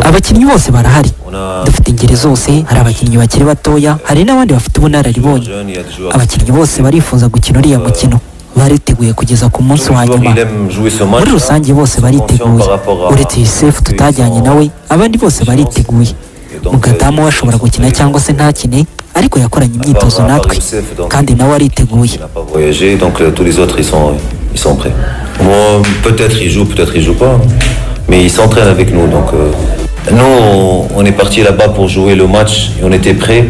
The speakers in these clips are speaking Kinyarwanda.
abakinnyi bose barahari dufite ingeri zose hari abakinnyi bakiri batoya hari n'abandi bafite ubunararibonye abakinnyi bose barifuza gukina uriya mukino bariteguye kugeza ku munsi wa nyuma muri rusange bose bariteguye uretse yusefu tutajyanye nawe abandi bose bariteguye mugadamu we ashobora gukina cyangwa se ntakine ariko yakoranye imyitozo natwe kandi nawe ariteguye ils sont prêts. Bon, peut-être ils jouent, peut-être ils jouent pas, mais ils s'entraînent avec nous. Donc, euh, nous, on est parti là-bas pour jouer le match et on était prêts.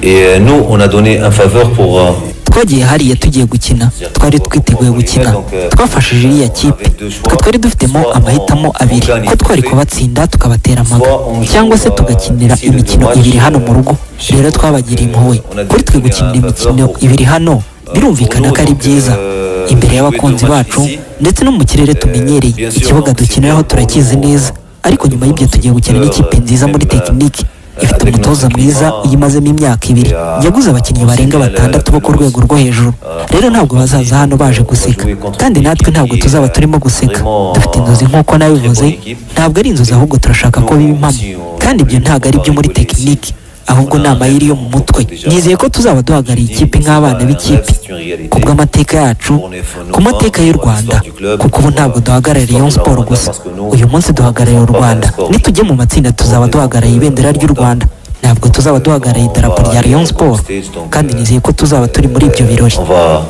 Et euh, nous, on a donné un faveur pour. euh, twagiye hariya tugiye gukina twari twiteguye gukina twafashije iriya kipe twe twari dufitemo amahitamo abiri ko twari kubatsinda tukabatera amaga cyangwa se tugakinira imikino ibiri hano mu rugo rero twabagiriye impuhwe kuri twe gukinira imikino ibiri hano birumvikana ko ari byiza imbere y'abakunzi bacu ndetse no mu kirere tumenyereye ikibuga dukiniraho turakizi neza ariko nyuma y'ibyo tugiye gukina n'ikipe nziza muri tekinike ifite umutoza mwiza uyimazemo imyaka ibiri yaguze abakinnyi barenga batandatu bo ku rwego rwo hejuru rero ntabwo bazaza hano baje guseka kandi natwe ntabwo tuzaba turimo guseka dufite inzozi nk'uko nabivuze ntabwo ari inzozi ahubwo turashaka ko biba impamo kandi ibyo ntabwo ari byo muri tekinike ahubwo ni amayeri yo mu mutwe nizeye ko tuzaba duhagarariye ikipe nk'abana b'ikipe ku bw'amateka yacu ku mateka y'u rwanda kuko ubu ntabwo duhagarariye iyo siporo gusa uyu munsi duhagarariye u rwanda nitujye mu matsinda tuzaba duhagarariye ibendera ry'u rwanda ntabwo tuzaba duhagarariye idarapo rya Rayon Sport kandi nizeye ko tuzaba turi muri ibyo birori On va,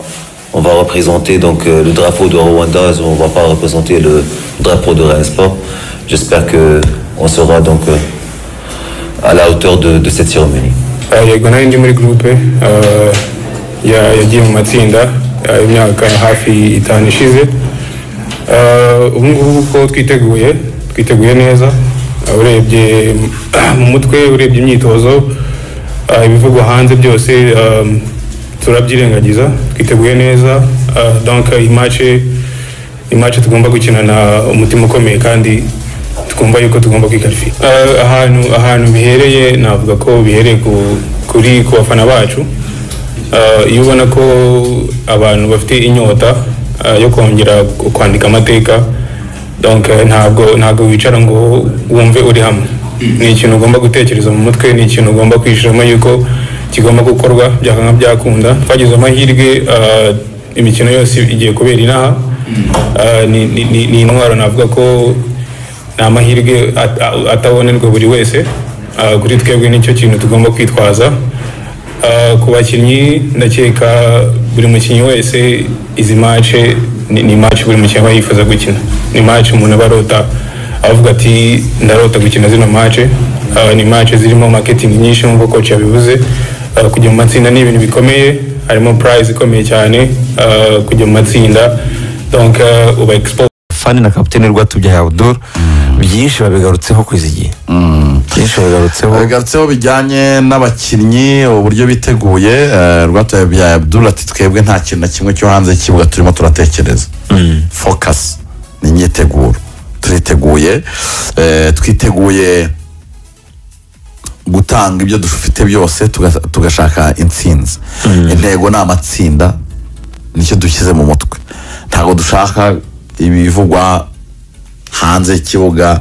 on va représenter donc euh, le drapeau de Rwanda, on va pas représenter le drapeau de Rennes Sport. J'espère que on sera donc euh, à la hauteur de, de cette cérémonie. Ah, yego nari ndi muri gurupe ah, ya- yagiye mu matsinda ah, imyaka hafi itanu ishize Ah, ubu ngubu ko twiteguye twiteguye neza Ah, urebye mu mutwe urebye imyitozo ah, ibivugwa hanze byose ah, turabyirengagiza twiteguye neza Ah, donc iyi mace imace tugomba gukinana umutima ukomeye kandi twumva yuko tugomba kwikarifiya ahantu ahantu bihereye navuga ko bihereye ku- kuri ku bafana bacu Ah, iyo ubona ko abantu bafite inyota ah, yo kongera ku- kwandika amateka donc eh, ntabwo ntabwo wicara ngo wumve uri hamwe ni ikintu ugomba gutekereza mu mutwe ni ikintu ugomba kwishiramo yuko kigomba gukorwa byakanga byakunda twagize amahirwe ah, imikino yose igiye kubera inaha Ah, ni- ni- ni ni intwaro navuga ko ni amahirwe at- a- atabonerwa buri wese Ah, kuri twebwe nicyo kintu tugomba kwitwaza Ah, ku bakinnyi ndakeka buri mukinnyi wese izi mace ni ni mace buri mukinnyi aba yifuza gukina ni mace umuntu aba arota avuga ati ndarota gukina zino mace Ah, ni mace zirimo marketing nyinshi nk'uko koci yabivuze Ah, kujya mu matsinda ni ibintu bikomeye harimo prize ikomeye cyane Ah, kujya mu matsinda donc ah, uba exposed fani na kapitene rwatubyaye abuduru byinshi babigarutseho kwiza igihe byinshi babigarutseho bagarutseho bijyanye n'abakinnyi uburyo biteguye eh, rwatoya bya abdul ati twebwe nta kintu na kimwe cyo hanze y'ikibuga turimo turatekereza focus ni imyiteguro turiteguye eh, twiteguye gutanga ibyo dufite byose tuga- tugashaka intsinzi intego ni amatsinda nicyo dushyize mu mutwe ntabwo dushaka ibivugwa hanze y'ikibuga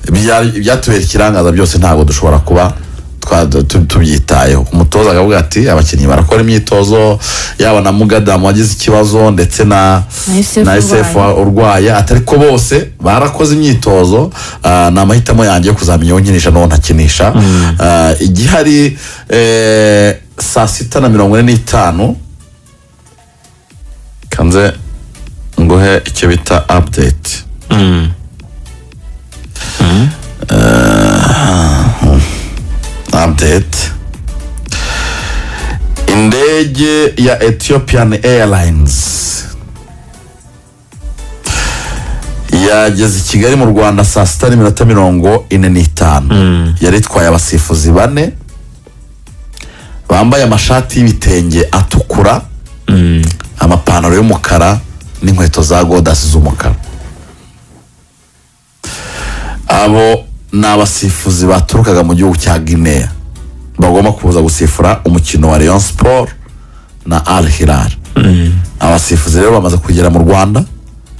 ibya- ibyatubera ikirangaza byose ntabwo dushobora kuba twa- tu- tubyitayeho umutoza akavuga ati abakinnyi barakora imyitozo yaba na mugadamu wagize ikibazo ndetse na Na SF na SF urwaye. urwaye atari ko bose barakoze imyitozo ah, ni amahitamo yanjye yo kuzamenya uwo nkinisha n'uwo ntakinisha Ah, igihari eh, saa sita na mirongo ine n'itanu kanze nguhe icyo bita update update indege ya ethiopian airlines yageze i kigali mu rwanda saa sita n'iminota mirongo ine n'itanu yari itwaye abasifuzi bane bambaye amashati y'ibitenge atukura amapantaro y'umukara n'inkweto za godasi z'umukara abo ni abasifuzi baturukaga mu gihugu cya guinea bagomba kuza gusifura umukino wa Rayon Sport na Al Hilal abasifuzi rero bamaze kugera mu Rwanda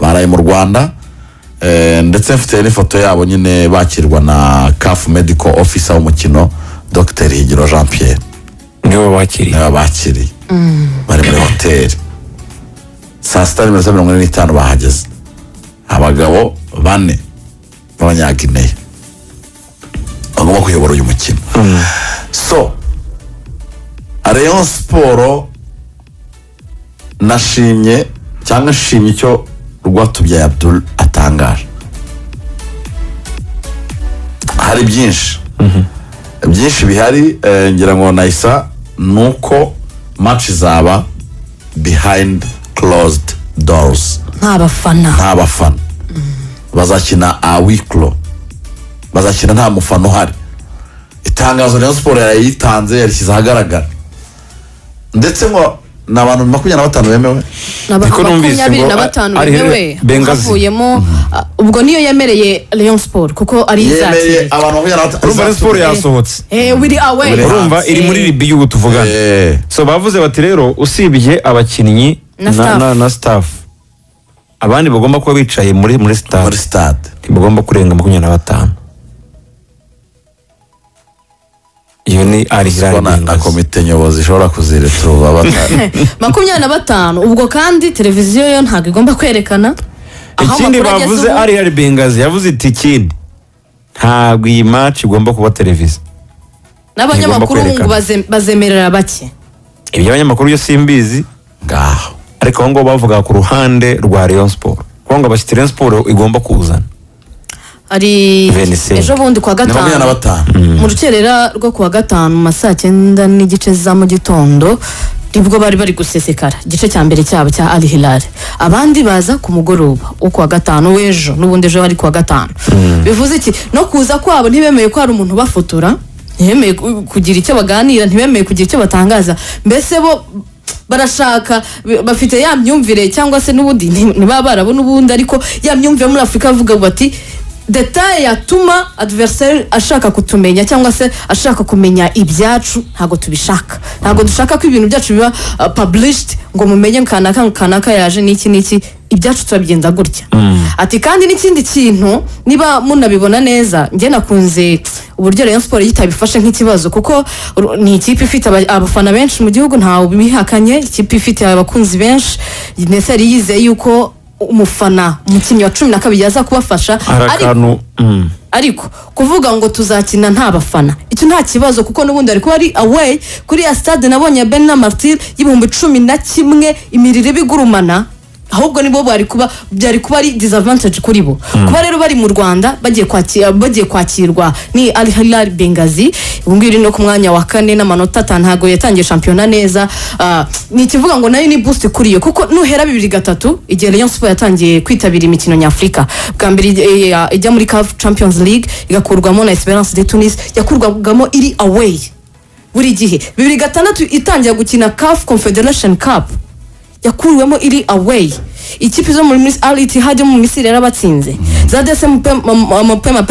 baraye mu Rwanda Eh, ndetse mfite n'ifoto yabo nyine bakirwa na kafu mediko ofisa w'umukino dr higiro jean pierre niwe wakiriye niba bakiriye bari muri hoteli saa sita nimero za mirongo ine n'itanu bahageze abagabo bane b'abanyagineya bagomba kuyobora uyu mukino so rayon siporo nashimye cyangwa nshimye icyo rwatubyaye abdul atangaje hari byinshi byinshi bihari eh, ngira ngo nahisa ni uko match zaba behind closed doors nta bafana nta bafana bazakina awiklo bazakina nta mufana uhari itangazo rero siporo yarayitanze yarishyize ahagaragara ndetse ngo ni abantu makumyabiri na batanu bemewe ni abantu Niko numvise makumyabiri ngo na a- batanu ari bemewe Bengazi. havuyemo a- ubwo niyo yemereye Rayon Sport kuko ari yemereye izakiriye abantu makumyabiri na batanu urumva na siporo yasohotse Eh, wiri away Wiri urumva iri muri Eh, ribi y'ubu tuvugana Eh, so bavuze bati rero usibye abakinnyi Na staff. na staff abandi bagomba kuba bicaye muri muri muri stade stade ntibagomba kurenga makumyabiri na batanu iyo ni Ubwo na na arihirangengazi komite nyobozi ishobora kuzireturuva batari makumyabiri na batanu ubwo kandi televiziyo yo ntabwo igomba kwerekana aho ikindi amakuru ageze bavuze ubu. arihari bengazi yavuze iti ikindi ntabwo iyi match igomba kuba televiziyo n'abanyamakuru ntigomba ngo bazemerera bake ibyo abanyamakuru byo simbizi ngaho ariko aho ngaho bavuga ku ruhande rwa Rayon Sport kuko ngo abashyitsi Rayon Sport igomba kuzana hari 25. ejo bundi kuwa ni makumyabiri na gatanu batanu mu rukerera rwo kuwa gatanu mu ma saa cyenda n'igice za mu gitondo nibwo bari bari gusesekara igice cya mbere cyabo cya ari hilari abandi baza ku mugoroba wo kuwa gatanu w'ejo n'ubundi ejo hari kuwa gatanu bivuze iki no kuza kwabo ntibemeye ko hari umuntu ubafotora ntibemeye ku- kugira icyo baganira ntibemeye kugira icyo batangaza mbese bo barashaka b- bafite ya myumvire cyangwa se n'ubundi nti- ntibaba barabona ubundi ariko ya myumvire muri afurika bavuga bati detaye yatuma adversary ashaka kutumenya cyangwa se ashaka kumenya ibyacu ntabwo tubishaka ntabwo dushaka ko ibintu byacu biba uh, published ngo mumenye kanaka ngo kanaka yaje n'iki n'iki ibyacu turabigenza gutya ati kandi n'ikindi kintu niba munabibona neza njye nakunze uburyo Rayon Sport yitabifashe nk'ikibazo kuko ru- ni ikipe ifite aba- abafana benshi mu gihugu ntawe ubihakanye ikipe ifite abakunzi benshi ndetse yari yizeye yuko umufana umukinnyi wa cumi na kabiri yaza kubafasha hari ariko akantu mm. ariko kuvuga ngo tuzakina nta bafana icyo nta kibazo kuko n'ubundi ariko ari away kuri ya stade nabonye ya ben na martir y'ibihumbi cumi na kimwe imirire bigurumana ahubwo nibo bari kuba byari kuba ari disadvantage kuri bo kuba rero bari mu rwanda bagiye kwakira bagiye kwakirwa ni al hilal bengazi ubu ngubu iri no ku mwanya wa kane n'amanota atanu ntabwo yatangiye shampiyona neza Ah, ni ikivuga ngo nayo ni boost kuri yo kuko nuhera bibiri gatatu igihe Rayon Sport yatangiye kwitabira imikino nyafurika bwa mbere ijya- ijya- ijya muri CAF Champions League igakurwamo na Esperance de Tunis yakurwagamo iri away buri gihe bibiri gatandatu itangira gukina CAF Confederation Cup yakuriwemo iri away ikipe zo muri al ittihad yo mu misiri yarabatsinze za dsm mapema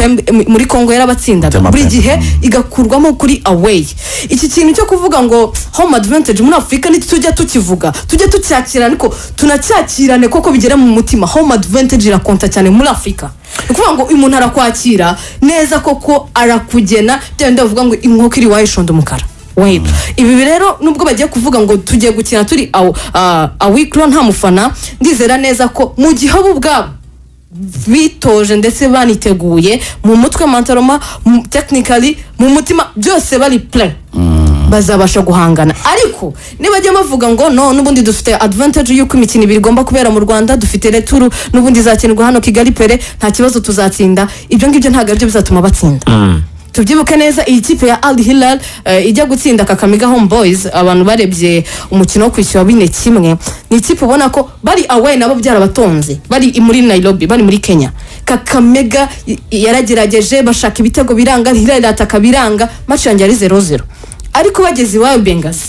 muri congo yarabatsindaga Mapema. buri gihe igakurwamo kuri away iki kintu cyo kuvuga ngo home advantage muri afurika ntitujya tukivuga tujye tucyakirana ariko tunacyakirane kuko bigera mu mutima home advantage irakonta cyane muri afurika ni ukuvuga ngo uyu muntu arakwakira neza koko arakugena bya bindi bavuga ngo inkoko iri iwayo ishonda umukara weba ibi rero nubwo bagiye kuvuga ngo tugiye gukina turi awo- ah, awikiro nta mufana ndizera neza ko mu gihe bo ubwabo bitoje ndetse baniteguye mu mutwe mantaroma tekinikari mu mutima byose bari pure bazabasha guhangana ariko nibajya bavuga ngo no n'ubundi dufite advantage y'uko imikino ibiri igomba kubera mu rwanda dufite returu n'ubundi izakinirwa hano kigali pere nta kibazo tuzatsinda ibyo ngibyo ntabwo aribyo bizatuma batsinda tubyibuke neza iyi kipe ya al hilal eh, ijya gutsinda kakamiga home boys abantu barebye umukino wo kwishyura bine kimwe ni ikipe ubona ko bari away nabo byarabatonze bari i- muri nairobi bari muri kenya kakamega y- yaragerageje bashaka ibitego biranga hilal irataka biranga maci yanjye ari zero zero ariko bageze iwayo bengazi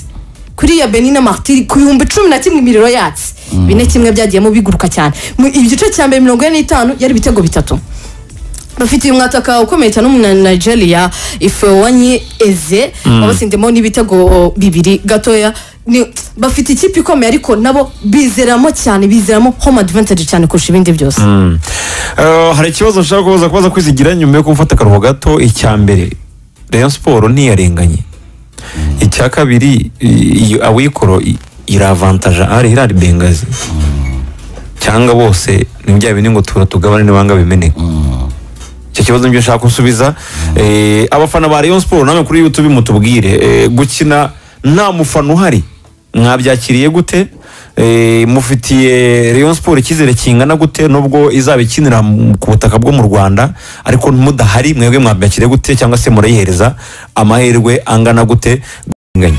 kuri ya benin na martiri ku bihumbi cumi na kimwe imiriro yatse bine kimwe byagiyemo biguruka cyane mu igice cya mbere mirongo ine n'itanu yari ibitego bitatu bafitiye umwataka ukomeye cyane w'umunya nigeria ifewanye eze babatsindemo n'ibitego bibiri gatoya ni- bafite ikipe ikomeye ariko nabo bizeramo cyane bizeramo home advantage cyane kurusha ibindi byose Mm. Eh, hari ikibazo nshaka kubaza kubaza kwizigira nyuma yo gufata akaruhuko gato icya mbere rayon siporo ntiyarenganye icya kabiri i- iyo awikoro i- iravantaja ari irari bengazi cyangwa bose ni bya bindi ngo tura tugabane n'ibanga bimeneka icyo kibazo nibyo nshaka gusubiza Eh, abafana ba rayon siporo namwe kuri yutube mutubwire Eh, gukina nta mufana uhari mwabyakiriye gute Eh, mufitiye rayon siporo icyizere kingana gute nubwo izaba ikinira mu- ku butaka bwo mu rwanda ariko mudahari mwebwe mwabyakiriye gute cyangwa se murayihereza amahirwe angana gute Nganya.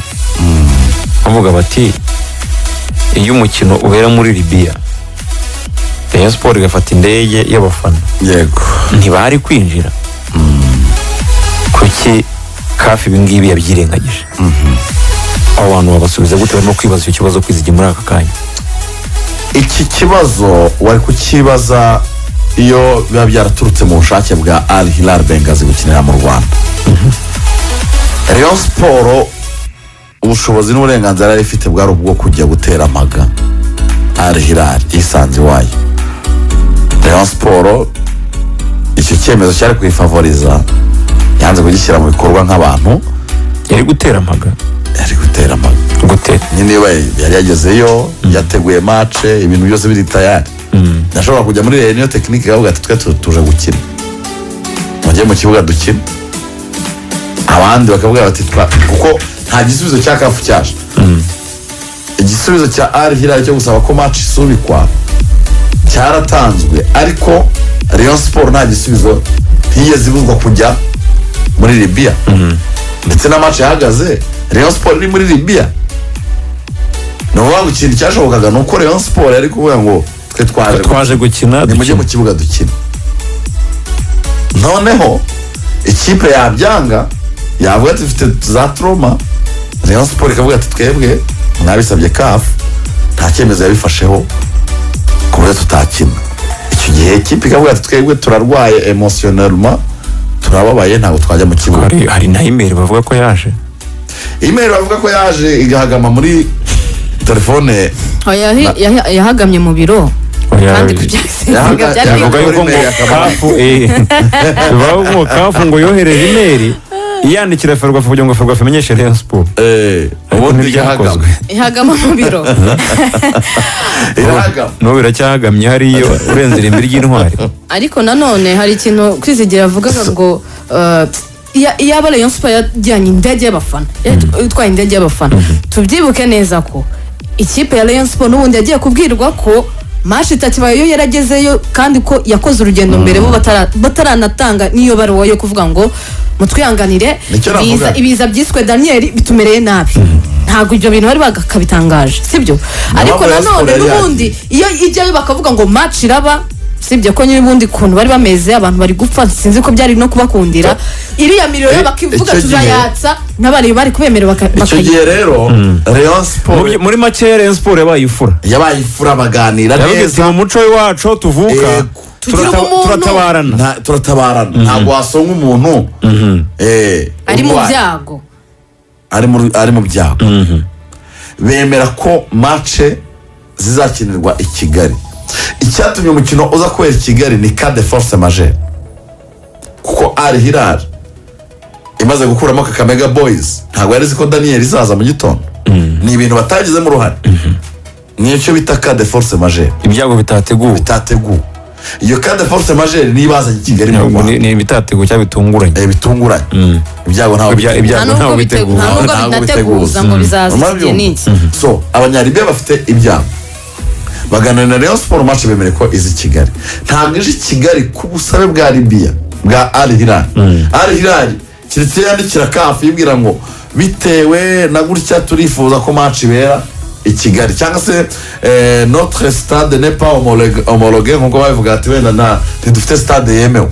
bavuga bati iyo umukino ubera muri libiya rayon siporo igafata indege y'abafana yego ntibari kwinjira kuki kafi ibingibi yabyirengagije abo bantu babasubiza gute barimo kwibaza icyo kibazo kwizigi muri aka kanya iki kibazo wari kukibaza iyo biba byaraturutse mu bushake bwa al hilal bengazi gukinira mu rwanda rayon siporo ubushobozi n'uburenganzira yari ifite bwari ubwo kujya gutera amaga al hilal yisanze iwayo rayon siporo icyo cyemezo cyari kuyifavoriza yanze kugishyira mu bikorwa nk'abantu yari gutera amaga yari gutera amaga gute nyine we yari yagezeyo yateguye mace ibintu byose biri tayari ndashobora kujya muri rero niyo tekinike ikavuga ati twe tu- tuje gukina mujye mu kibuga dukina abandi bakavuga bati twa kuko nta gisubizo cya kafu cyaje igisubizo cya ari hirari cyo gusaba ko mace isubikwa cyaratanzwe ariko rayon siporo nta gisubizo ntiyigeze ibuzwa kujya muri libiya ndetse na mace yahagaze rayon siporo iri muri libiya ni ukuvuga ngo ikintu cyashobokaga ni uko rayon siporo yari kuvuga ngo twe twaje twaje gukina nimujye mu kibuga dukina noneho ikipe yabyanga yavuga ati dufite za troma rayon siporo ikavuga ati twebwe mwabisabye kafu nta cyemezo yabifasheho ku buryo tutakina icyo gihe ikipe ikavuga ati twebwe turarwaye emosiyonelma turababaye ntabwo twajya mu kibuga hari, hari na imeri bavuga ko yaje imeri bavuga ko yaje igahagama muri telefone Oya, yaha- yahagamye mu biro Oya, kandi oya. Yahaga- kubyisiga byari yahaga- bavuga yuko ngo imeri akaba- kafu eh, bavuga ngo kafu ngo yohereje imeri iyandikira ferwafu kugira ngo ferwafu imenyeshe rayon siporo eh Ariko ubundi ntiryakozwe. igahagama ihagama mu biro irahagama n'ubu biracyahagamye hariyo urenze irimbi ry'intwari ariko nanone hari ikintu kwizigira yavugaga ngo eh, iya- iyaba rayon siporo yajyanye indege y'abafana yari itwaye indege y'abafana tubyibuke neza ko ikipe ya rayon siporo n'ubundi yagiye kubwirwa ko mashi itakibaye yo yaragezeyo kandi ko yakoze urugendo mbere bo batara- bataranatanga n'iyo baruwa yo kuvuga ngo mutwihanganire Nicyo navuga. ibiza- ibiza byiswe daniyeli bitumereye nabi ntabwo ibyo bintu bari bakabitangaje sibyo ariko Rayon Sport nanone yari n'ubundi iyo ijyayo bakavuga ngo match iraba sibyo ko nyir'ubundi kuntu bari bameze abantu bari gupfa sinzi ko byari no kubakundira iriya Eh, miriro bakivuga icyo gihe- turayatsa n'abari bari kubemera baka- icyo bakayi gihe rero rayon siporo Mu- muri make rayon siporo yabaye ifura yabaye ifura baganira yavuga ati neza mu muco w'iwacu tuvuka Yego. Tugira turata- ubumuntu. turatabarana Nta- turatabarana ntabwo wasonga umuntu eh, ari mu urwaye. byago Ari mu- ari mu byago bemera ko mace zizakinirwa i kigali icyatumye umukino uza kubera i kigali ni ka de force majere kuko ari hirari imaze gukuramo kakamega boyizi ntabwo yari izi ko daniyeli izaza mu gitondo ni ibintu batagizemo uruhare ni icyo bita ka de force majere ibyago bitateguwe bitateguwe iyo ka de force majere niyo ibazanye i kigali mu Ntabwo ni rwanda ni ibitateguwe cyangwa bitunguranye Eh, bitunguranye ibyago ntabwo Ibya- biteguwe. nta ibyago ntabwo nubwo bitegu- biteguwe nta nubwo Ntabwo binateguza biteguza. ngo bizaza iki Murabyumva? gihe n'iki so abanyaribiya bafite ibyago baganira na rayon siporo mace bemere ko izi kigali ntabwo ije i kigali ku busabe bwa libiya bwa ari hirari ari hirari keretse iyo yandikira kafu yibwira ngo bitewe na gutya turifuza ko mace ibera i kigali cyangwa se eh, notre stade n'est pas homologue- homologue nk'uko babivuga ati wenda na ntidufite stade yemewe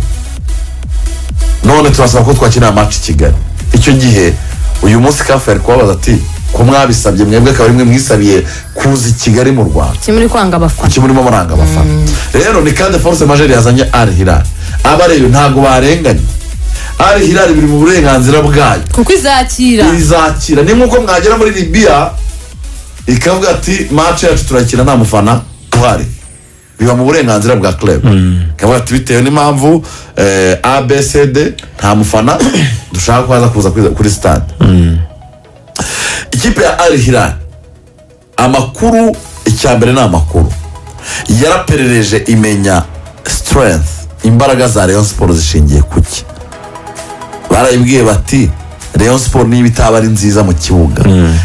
none turasaba ko twakinira match i kigali icyo gihe uyu munsi kafe yari kubabaza ati ko mwabisabye mwebwe akaba ari mwe mwisabiye kuza i kigali mu rwanda kimwe uri kwanga abafana kuki murimo muranga abafana rero ni kande force majeri yazanye ari hirari abareba ntabwo barenganye ari hirari biri mu burenganzira bwayo kuko izakira izakira ni nk'uko mwagera muri libiya ikavuga ati mace yacu turakina nta mufana uhari biba mu burenganzira bwa club ikavuga ati bitewe n'impamvu eh, abcd nta mufana dushaka kuza kuza kuri- kuri stade ikipe ya al hilal amakuru icya mbere ni amakuru yaraperereje imenya strength imbaraga za rayon siporo zishingiye ku ki barayibwiye bati rayon siporo niba itaba ari nziza mu kibuga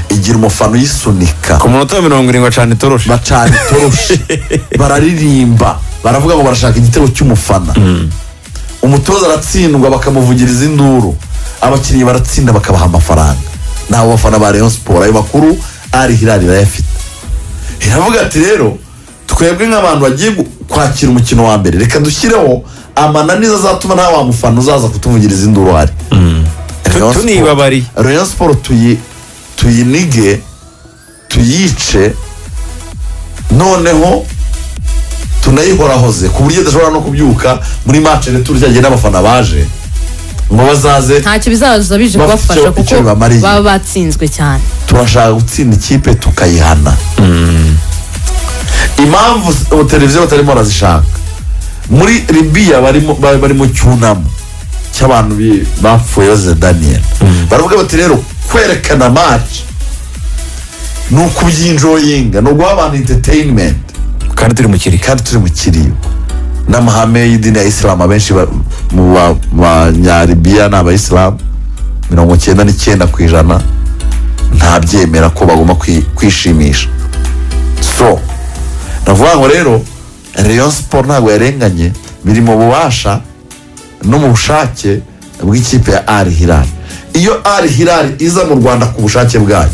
igira umufana uyisunika ku munota wa mirongo irindwi acana itoroshi bacana itoroshi bararirimba baravuga ngo barashaka igitego cy'umufana umutoza aratsindwa bakamuvugiriza induru abakinnyi baratsinda bakabaha amafaranga ni abo bafana ba rayon siporo ayo makuru ari hirari irayafite iravuga ati rero twebwe nk'abantu bagiye gu- kwakira umukino wa mbere reka dushyireho amananiza azatuma nta wa mufana uzaza kutuvugiriza induru hari Rayon Sport- tunibabariye. rayon siporo tuyinige tuyice noneho tunayihorahoze ku buryo idashobora no kubyuka muri mace rero turyagenda n'abafana baje ngo bazaze ntacyo bizaza bije Bafite kubafasha icyo- kuko icyo bibamariye. baba batsinzwe cyane turashaka gutsinda ikipe tukayihana impamvu s- ubu televiziyo batarimo barazishaka muri libiya barimo- ba- bari mu cyunamo cy'abantu bi- bapfuye bazize daniyeli baravuga bati rero kwerekana maci ni ukubyinjoyinga ni uguha abantu entertainment kandi turi mu kiri kandi turi mu kiriyo n'amahame y'idini ya isilamu abenshi ba- mu ba- banyaribiya ni abayisilamu mirongo cyenda n'icyenda ku ijana ntabyemera ko bagomba kwi- kwishimisha so navuga ngo rero rayon siporo ntabwo yarenganye biri mu bubasha no mu bushake bw'ikipe ya ari hirari iyo ari hirari iza mu rwanda ku bushake bwayo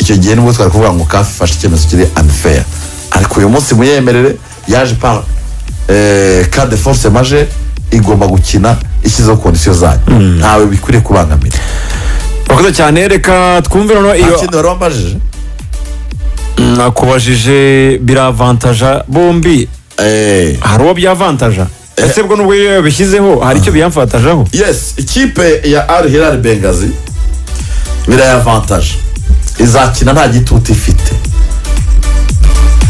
icyo gihe nibwo twari kuvuga ngo kafi ifashe icyemezo kiri anifeya ariko uyu munsi muyemerere yaje pa kade force maje igomba gukina ishyizeho kondisiyo zayo ntawe bikwiriye kubangamira urakoze cyane reka twumve noneho iyo nta kindi wari wambajije nakubajije biravantaja bombi Eh, hari uwo byavantaja ese bwo nubwo iyo yabishyizeho hari icyo biyamfatajaho yes ikipe ya al hilal bengazi birayavantaje izakina nta gitutu ifite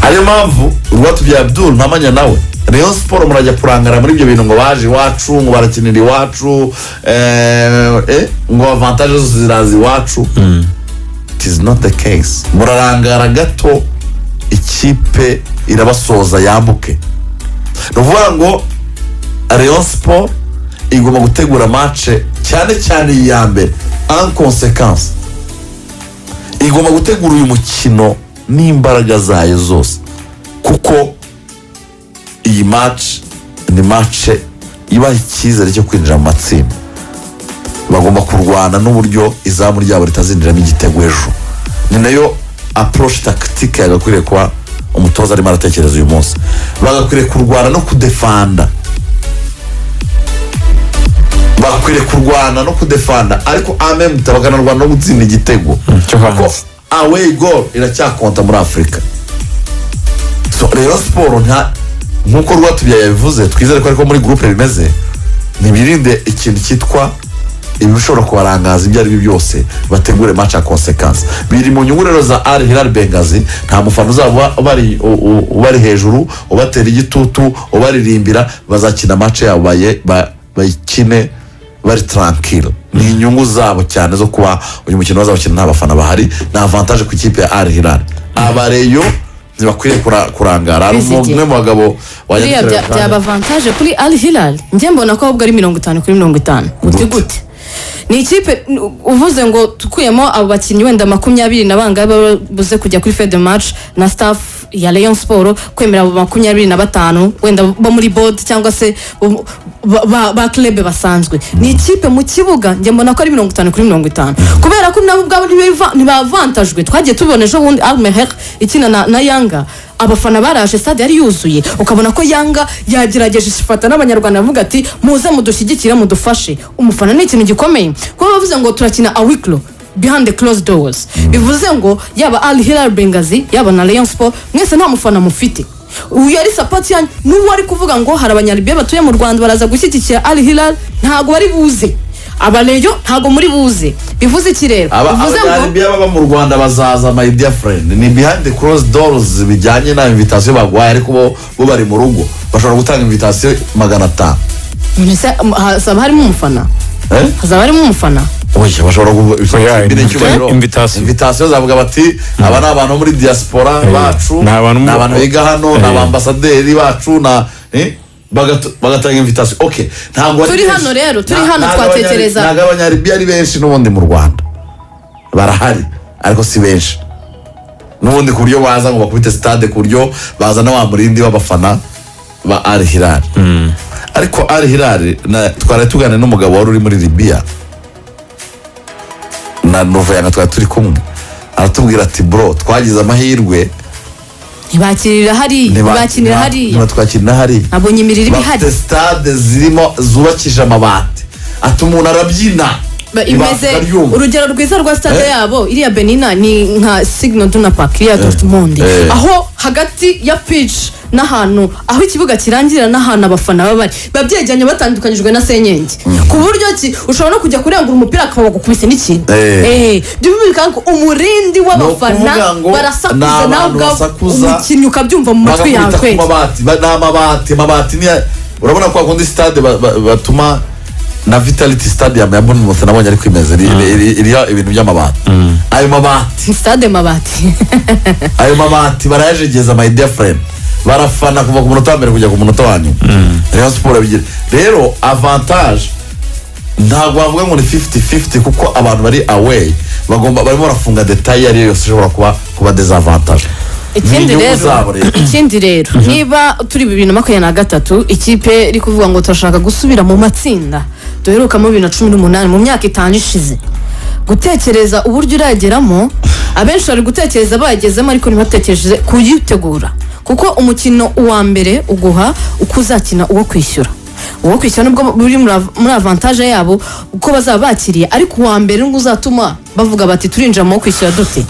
ariyo mpamvu rwatubyaye abdul ntamanya nawe rayon siporo murajya kurangara muri ibyo bintu ngo baje iwacu ngo barakinira iwacu eh, eh, ngo avantaje zose ziraza iwacu it is not the case murarangara gato ikipe irabasoza yambuke ni ukuvuga ngo rayon siporo igomba gutegura mace cyane cyane iyi ya mbere en consequence igomba gutegura uyu mukino n'imbaraga zayo zose kuko iyi mace ni mace ibaha icyizere cyo kwinjira mu matsinda bagomba kurwana n'uburyo izamu ryabo ritazinjiramo igitego ejo ni nayo approche tactique yagakwiriye kuba umutoza arimo aratekereza uyu munsi bagakwiriye kurwana no kudefanda bakwiriye kurwana no kudefanda ariko amemuta bakanarwana no gutsinda igitego cyo hanze. kuko away goal iracyakonta muri afurika so rero siporo nta nk'uko rwatubyaye yabivuze twizere ko ariko muri gurupe bimeze ntibirinde ikintu cyitwa ibishobora kubarangaza ibyo ari byo byose bategure match ya consequence biri mu nyungu rero za al hilal bengazi nta mufana uzaba ubari u- u- ubari hejuru ubatera igitutu ubaririmbira bazakina match yabo baye- ba- bayikine bari tranquille ni inyungu zabo cyane zo kuba uyu mukino bazawukina nta bafana bahari ni avantage ku ikipe ya al hilal abareyo ntibakwiriye kura- kurangara hari Bizigiye. umwe mu bagabo buriya wanyandikira bya- byaba avantaje kuri al hilal njye mbona ko ahubwo ari mirongo itanu kuri mirongo itanu gute gute ni ikipe n- uvuze ngo tukuyemo abo bakinnyi wenda makumyabiri na bangahe baba buze kujya kuri fede match na staff ya leon siporo kwemera abo makumyabiri na batanu wenda bo muri bod cyangwa se bo- ba- ba ba club basanzwe ni ikipe mu kibuga njye mbona ko ari mirongo itanu kuri mirongo itanu kubera ko nabo ubwabo ntibiva- ntibavantajwe twagiye tubona ejo bundi almeher ikina na- na yanga abafana baraje stade yari yuzuye ukabona ko yanga yagerageje ifata n'abanyarwanda bavuga ati muze mudushyigikire mudufashe umufana ni ikintu gikomeye kuba bavuze ngo turakina awikiro behind the closed doors bivuze ngo yaba al hilal bengazi yaba na leon sport mwese nta mufana mufite uyu yari sapoti yanyu n'ubu ari kuvuga ngo hari abanyaribiya batuye mu rwanda baraza gushyigikira al hilal ntabwo bari buze abareyo ntabwo muri buze bivuze iki rero aba bivuze ngo abanyaribiya baba mu rwanda bazaza my dear friend ni behind the cross doors bijyanye na invitasiyo baguhaye ariko bo bo bari mu rugo bashobora gutanga invitasiyo magana atanu mbese hazaba harimo umufana Eh? hazaba harimo umufana oya bashobora Oya, kugira icyubahiro invitation. invitasiyo zavuga bati aba ni abantu bo muri diaspora bacu ni ni abantu mu- abantu biga hano ni Eh. abambasaderi bacu na eh, bagatu- bagatanga invitasiyo ok ntabwo ari Turi benshi. hano rero, turi Na- hano ntabwo twatekereza. abanyari- ntabwo abanyaribiya ari benshi n'ubundi mu rwanda barahari ariko si benshi n'ubundi ku buryo baza ngo bakubite sitade ku buryo bazana wa murindi w'abafana ba ari hirari ariko ari hirari na- twari tuganira n'umugabo wari uri muri libiya na novayanga twari turi kumwe aratubwira ati bro twagize amahirwe ntibakirira hariya ntibakinira hariya ntibatwakirira hariya nabonye imirire iba ihari bafite sitade zirimo zubakije amabati ati umuntu arabyina Ba- imeze ibanga ryumva. urugero rwiza rwa stade Eh. yabo iriya benina ni nka signal duna park iriya dortmund Eh. aho hagati ya pitch n'ahantu aho ikibuga kirangira n'ahantu abafana baba bari biba byegeranye batandukanyijwe na senyenge ku buryo ki ushobora no kujya kurengura umupira akaba wagukubise n'ikintu Eh. Eh, byo bivuga ngo umurindi w'abafana Ni ukuvuga ngo ni barasakuza abantu nawe ubwawe basakuza, umukinnyi ukabyumva mu matwi yawe bagakubita ku kweli mabati ba- ni amabati amabati ni urabona ko hakundi sitade ba- ba- batuma na vitality stadium ya bournemouth nabonye ari kwimeza iri- iri- iri- iriho ibintu by'amabati ayo mabati Ni stade mabati ayo mabati barayajegeza my dear friend barafana kuva ku munota wa mbere kujya ku munota wa nyuma rero siporo bigira rero avantage ntabwo wavuga ngo ni 50-50 kuko abantu bari away bagomba barimo barafunga detaye iyo ari yo yose ishobora kuba kuba desavantage ikindi N'inyungu rero zabo rero. ikindi rero niba turi bibiri na makumyabiri na gatatu ikipe iri kuvuga ngo turashaka gusubira mu matsinda duherukamo bibiri na cumi n'umunani mu myaka itanu ishize gutekereza uburyo urageramo abenshi bari gutekereza bayagezemo ariko ntibatekereje kuyitegura kuko umukino uwa mbere uguha uko uzakina uwo kwishyura uwo kwishyura nubwo buri muri av- muri avantage yabo uko bazaba bakiriye ariko uwa mbere ngo uzatuma bavuga bati turinjira mu wo kwishyura dute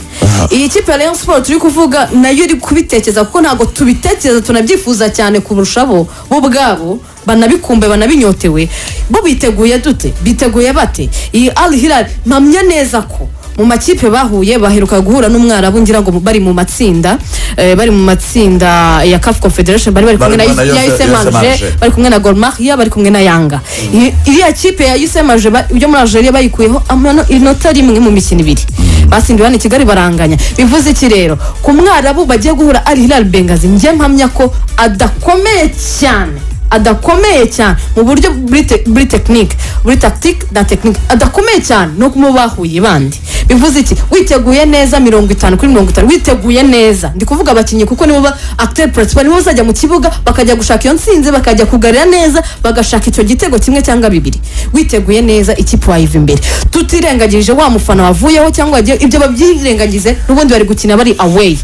iyi kipe ya Rayon Sport turi kuvuga nayo iri kubitekereza kuko ntabwo tubitekereza tunabyifuza cyane kurusha bo bo ubwabo banabikumbe banabinyotewe bo biteguye dute biteguye bate iyi Al Hilal mpamya neza ko mu makipe bahuye baheruka guhura n'umwarabu ngira ngo bari mu matsinda eh, bari mu matsinda ya CAF Confederation bari bari kumwe na Bari kumwe na ya Yose- USM Yose Alger Alger. bari kumwe na gormariya bari kumwe na yanga I- iriya kipe ya yusemaje yo muri algeria bayikuyeho amano- inota rimwe mu mikino ibiri basimbiwe hano i kigali baranganya bivuze iki rero ku mwarabu bagiye guhura ari hilal bengazi njye mpamya ko adakomeye cyane adakomeye cyane mu buryo buri te- buri tekinike buri takitike na tekinike adakomeye cyane no mu bahuye bandi bivuze iki witeguye neza mirongo itanu kuri mirongo itanu witeguye neza ndi kuvuga abakinnyi kuko nibo ba akiteri puresipari nibo bazajya mu kibuga bakajya gushaka iyo nsinzi bakajya kugarira neza bagashaka icyo gitego kimwe cyangwa bibiri witeguye neza ikipe wayiva imbere tutirengagije wa mufana wavuyeho cyangwa wagiye- ibyo babyirengagize n'ubundi bari gukina bari aweyi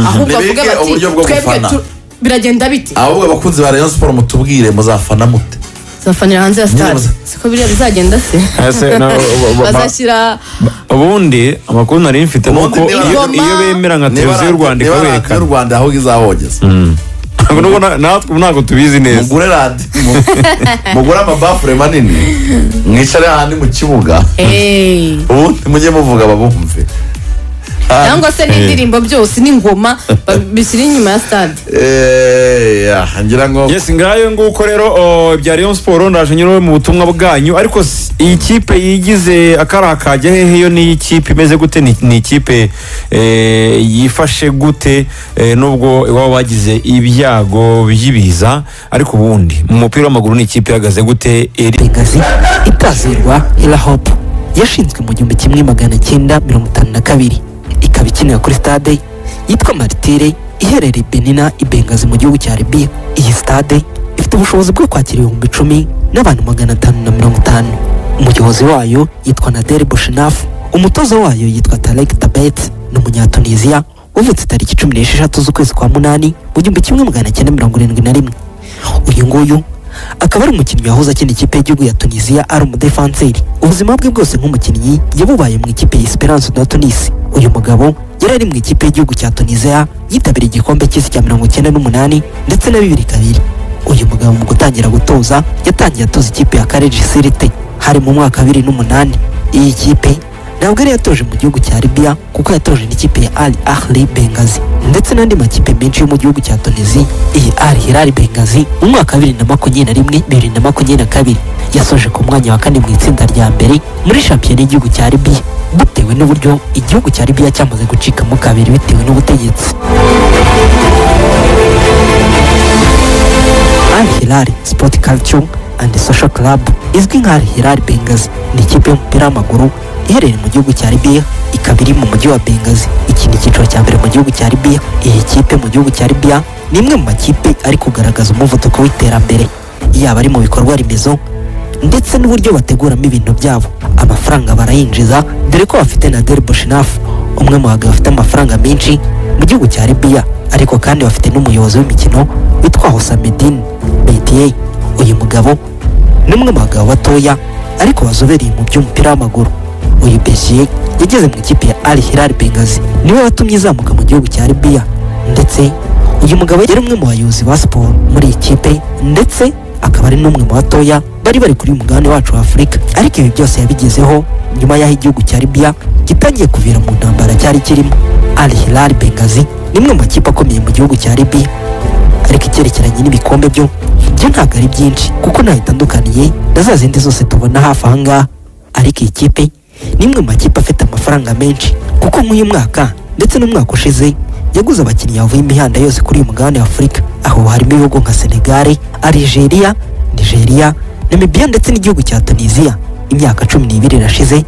ahubwo Nibige bavuge bati uburyo bwo twebwe gufana." tu- biragenda bite ahubwo abakunzi ba rayon siporo mutubwire muzafana mute zafanira hanze ya stade Nyine siko biriya bizagenda se Ese, na- ba- ba- bazashyira ubundi amakuru nari mfite ni Ubundi uko niba- iyo Ngoma- iyo bemera nka televiziyo y'u rwanda niba radiyo ikaberekana y'u rwanda aho izahogeza ntabwo nubwo na- natwe ntabwo tubizi neza mugure radiyo mugure amabafure manini mwicare ahandi mu kibuga eee ubundi mujye muvuga babumve cyangwa se n'indirimbo byose n'ingoma ba- bishyira inyuma ya stade Eh, yeah, ngira ngo yesi ngayo nguko rero o, bya Rayon Sport ndaje nyine mu butumwa bwanyu ariko s- iyi kipe yigize akari akajya hehe yo ni ikipe imeze gute ni ni ikipe eh, yifashe gute eh, nubwo iwabo bagize ibyago by'ibiza ariko ubundi mu mupira w'amaguru ni ikipe ihagaze gute iri bengazi itazirwa irahopu yashinzwe mu gihumbi kimwe magana cyenda mirongo itanu na kabiri ikaba ikinira kuri stade yitwa maritire iherereye benina i bengazi mu gihugu cya libiya iyi stade ifite ubushobozi bwo kwakira ibihumbi icumi n'abantu magana atanu na mirongo itanu umuyobozi wayo yitwa nadere boshinafu umutoza wayo yitwa tarek tabet ni umunyatuniziya wavutse tariki cumi n'esheshatu z'ukwezi kwa munani mu gihumbi kimwe magana cyenda mirongo irindwi na rimwe uyu nguyu akaba ari umukinnyi wahoze akina ikipe y'igihugu ya tunisiya ari umudefanseri ubuzima bwe bwose nk'umukinnyi yabubaye mu ikipe ya esperance de tunisi uyu mugabo yari ari mu ikipe y'igihugu cya tunisiya yitabiriye igikombe cy'isi cya mirongo icyenda n'umunani ndetse na bibiri kabiri uyu mugabo mu gutangira gutoza yatangiye atoza ikipe ya kareji sirite hari mu mwaka wa bibiri n'umunani iyi kipe ntabwo yari yatoje mu gihugu cya libya kuko yatoje n'ikipe ya ali ahli bengazi ndetse n'andi makipe menshi yo mu gihugu cya tunisi iyi ali hilali bengazi mu mwaka wa bibiri na makumyabiri na rimwe bibiri na makumyabiri na kabiri yasoje ku mwanya wa kane mu itsinda rya mbere muri shampiyona y'igihugu cya libiya bitewe n'uburyo igihugu cya libiya cyamaze gucikamo kabiri bitewe n'ubutegetsi Al Hilal Sport Culture and Social Club izwi nka Al Hilal Bengazi ni ikipe y'umupira w'amaguru iherereye mu gihugu cya Libya ikaba iri mu mujyi wa Bengazi iki ni icyiciro cya mbere mu gihugu cya Libya iyi kipe mu gihugu cya Libya ni imwe mu makipe ari kugaragaza umuvuduko w'iterambere yaba ari mu bikorwa remezo ndetse n'uburyo bateguramo ibintu byabo amafaranga barayinjiza dore ko bafite na Del Boshinafu umwe mu bagabo bafite amafaranga menshi mu gihugu cya Libya ariko kandi bafite n'umuyobozi w'imikino witwa Hosamedin Betiye uyu mugabo ni umwe mu bagabo batoya ariko bazobereye mu by'umupira w'amaguru uyu Betiye yageze mu ikipe ya Al Hilal Bengazi niwe watumye izamuka mu gihugu cya Libya ndetse uyu mugabo yari umwe mu bayobozi ba siporo muri iyi kipe ndetse akaba ari n'umwe mu batoya bari bari kuri mugabane wacu wa afurika ariko ibi byose yabigezeho nyuma y'aho igihugu cya libya gitangiye kuvira mu ntambara cyari kirimo al hilal bengazi ni imwe mu makipe akomeye mu gihugu cya libya ariko icyerekeranye n'ibikombe byo byo ntabwo ari byinshi kuko ntaho itandukaniye na za zindi zose tubona hafi aha ngaha ariko iyi kipe ni imwe mu makipe afite amafaranga menshi kuko nk'uyu mwaka ndetse n'umwaka ushize yaguze abakinnyi bavuye imihanda yose kuri uyu mugabane wa afurika aho harimo ibihugu nka senegare arigeria nigeria Namibia ndetse n'igihugu cya Tunisia imyaka cumi n'ibiri irashize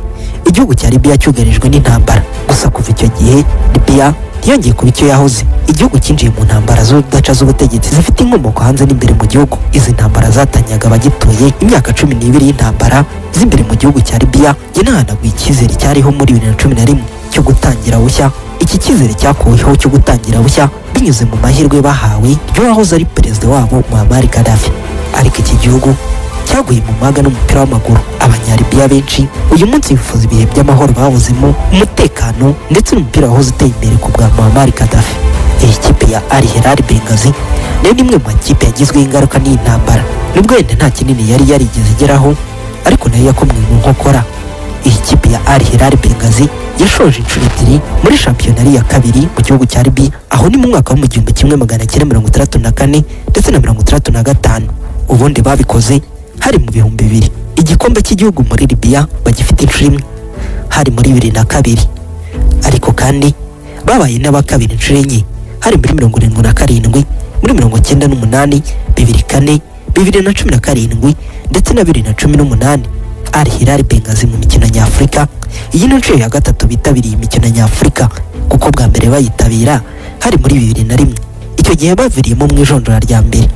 igihugu cya Libya cyugarijwe n'intambara gusa kuva icyo gihe Libya ntiyongeye kuba icyo yahoze igihugu cyinjiye mu ntambara z'udaca z'ubutegetsi zifite inkomoko hanze n'imbere mu gihugu izi ntambara zatanyaga abagituye imyaka cumi n'ibiri y'intambara z'imbere mu gihugu cya Libya yanahanaguye icyizere cyariho muri bibiri na cumi na rimwe cyo gutangira bushya iki cyizere cyakuweho cyo gutangira bushya binyuze mu mahirwe bahawe ry'uwahoze ari perezida wabo Muammar Gaddafi ariko iki gihugu cyaguye mu maga n'umupira w'amaguru abanyaribiya benshi uyu munsi bifuza ibihe by'amahoro babuzemo umutekano ndetse n'umupira wahoze uteye imbere ku bwa Muammar Gaddafi iyi kipe ya Al Hilal Bengazi nayo ni imwe mu makipe yagizweho ingaruka n'iyi ntambara nubwo wenda nta kinini yari yarigeze igeraho ariko nayo yakomwe mu nkokora iyi kipe ya Al Hilal Bengazi yashoje inshuro ebyiri muri shampiyona ya kabiri mu gihugu cya Libya aho ni mu mwaka wo mu gihumbi kimwe magana cyenda mirongo itandatu na kane ndetse na mirongo itandatu na gatanu ubundi babikoze hari mu bihumbi bibiri igikombe cy'igihugu muri Libya bagifite inshuro imwe hari muri bibiri na kabiri ariko kandi babaye n'aba kabiri inshuro enye hari muri mirongo irindwi na karindwi muri mirongo icyenda n'umunani bibiri kane bibiri na cumi na karindwi ndetse na bibiri na cumi n'umunani Al Hilal Bengazi mu mikino nyafurika iyi ni inshuro ya gatatu bitabiriye imikino nyafurika kuko bwa mbere bayitabira hari muri bibiri na rimwe icyo gihe baviriyemo mu ijonjora rya mbere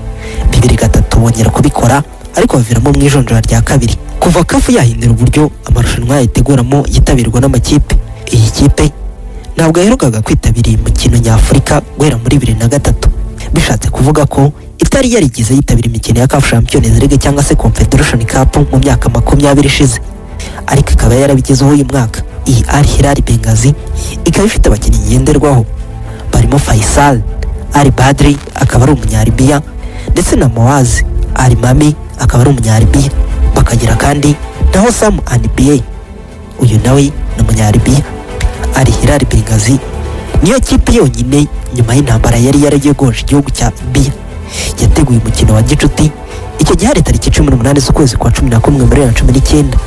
bibiri gatatu bongera kubikora ariko baviramo mu ijonjora rya kabiri kuva kafu yahindura uburyo amarushanwa yayiteguramo yitabirwa n'amakipe iyi kipe ntabwo yaherukaga kwitabira iyi mukino nyafurika guhera muri bibiri na gatatu bishatse kuvuga ko itari yarigeze yitabira imikino ya kafu champions league cyangwa se confederation cup mu myaka makumyabiri ishize ariko ikaba yarabigezeho uyu mwaka iyi Al Hilal Bengazi ikaba ifite abakinnyi ngenderwaho barimo Faisal Ali Badri akaba ari umunyaribiya ndetse na Moaz Ali Mami akaba ari umunyaribiya bakagira kandi na Hossam Anibiye uyu nawe ni umunyaribiya Al Hilal Bengazi niyo kipe yonyine nyuma y'intambara yari yarayogoje igihugu cya Libya yateguye umukino wa gicuti icyo gihe hari tariki cumi n'umunani z'ukwezi kwa cumi na kumwe muri bibiri na cumi n'icyenda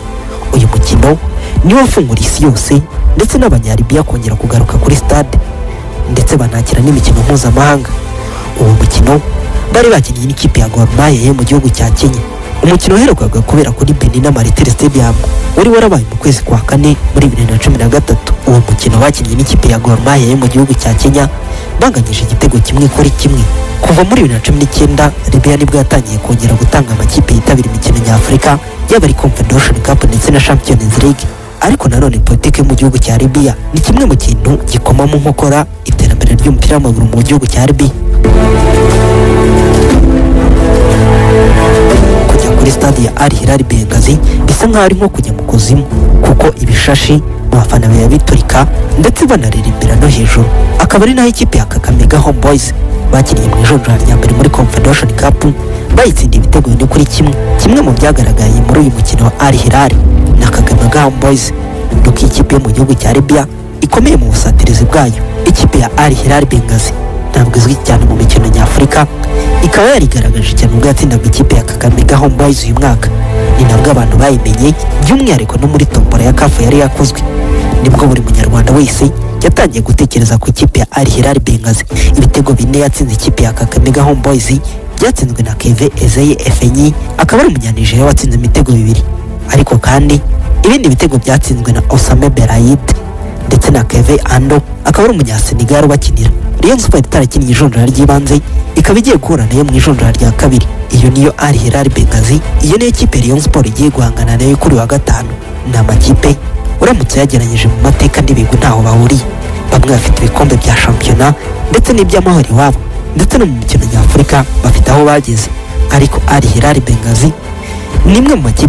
uyu mukino niwo wafungura isi yose ndetse n'abanyaribiya kongera kugaruka kuri stade ndetse banakira n'imikino mpuzamahanga uwo mukino bari bakinnye n'ikipe ya Gor Mahia yo mu gihugu cya Kenya umukino waherukaga kubera kuri Benin na Martire Stadium wari warabaye mu kwezi kwa kane muri bibiri na cumi na gatatu uwo mukino bakinnye n'ikipe ya Gor Mahia yo mu gihugu cya Kenya banganyije igitego kimwe kuri kimwe kuva muri bibiri na cumi n'icyenda Libya nibwo yatangiye kongera gutanga amakipe yitabira imikino nyafurika yaba ari Confederation Cup ndetse na Champions League ariko nanone politiki mu gihugu cya Libya ni kimwe mu kintu gikoma mu nkokora iterambere ry'umupira w'amaguru mu gihugu cya Libya kujya kuri stade ya Al Hilal Bengazi bisa nkaho ari nko kujya mu kuzu kuzimu kuko ibishashi abafana biturika ndetse banaririmbira no hejuru akaba ari naho ikipe ya kagame gaho boyizi bakinnye mu ijonjora rya mbere muri confederation cup bayitsindiye ibitego bine kuri kimwe kimwe mu byagaragaye muri uyu mukino wa al hilal na kagame gaho boyizi ni uko ikipe yo mu gihugu cya libya ikomeye mu busatirizi bwayo ikipe ya al hilal bengazi ntabwo izwi cyane mu mikino nyafurika ikaba yarigaragaje cyane ubwo yatsindaga ikipe ya kagame ga home boys uyu mwaka ni nabwo abantu bayimenye by'umwihariko no muri tombora ya kafu yari yakozwe nibwo buri munyarwanda wese yatangiye gutekereza ku ikipe ya al hilal bengazi ibitego bine yatsinze ikipe ya kagame ga home boys byatsinzwe na keve ezeye efenyi akaba ari umunyanijeriya watsinze imitego bibiri ariko kandi ibindi bitego byatsinzwe na osame berayide ndetse na keve ando akaba ari umunyasenegari ubakinira rayon sport itarakinnye ijonjora ry'ibanze ikaba igiye guhura nayo mu ijonjora rya kabiri iyo niyo al hilal bengazi iyo niyo kipe rayon sport igiye guhangana nayo kuri wa gatanu ni amakipe uramutse uyageranyije mu mateka n'ibigwi ntaho bahuriye bamwe bafite ibikombe bya shampiyona ndetse n'iby'amahoro iwabo ndetse no mu mikino nyafurika bafite aho bageze ariko al hilal bengazi ni imwe mu makipe